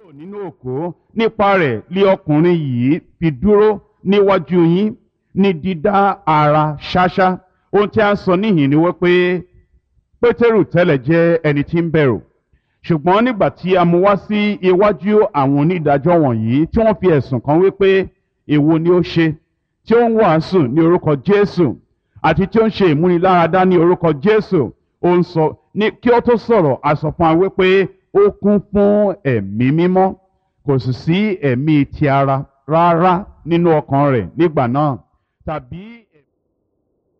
kúrò nínú òkú nípa rẹ̀ lé ọkùnrin yìí fi dúró níwájú yín ní dídá ara ṣáṣá ohun tí a ń sọ níhìn ni wípé pétérù tẹ́lẹ̀ jẹ́ ẹni tí ń bẹ̀rù ṣùgbọ́n nígbà tí a mú wá sí iwájú àwọn onídàájọ́ wọ̀nyí tí wọ́n fi ẹ̀sùn kan wípé èwo ni ó ṣe tí ó ń wàásù ní orúkọ jésù àti tí ó ń ṣe ìmúniláradá ní orúkọ jésù ó ń sọ ní kí ó tó sọ̀rọ̀ a sọ fún wa wípé ó kún fún ẹ̀mí mímọ́ kò sì sí ẹ̀mí ti ara rárá nínú ọkàn rẹ̀ nígbà náà tàbí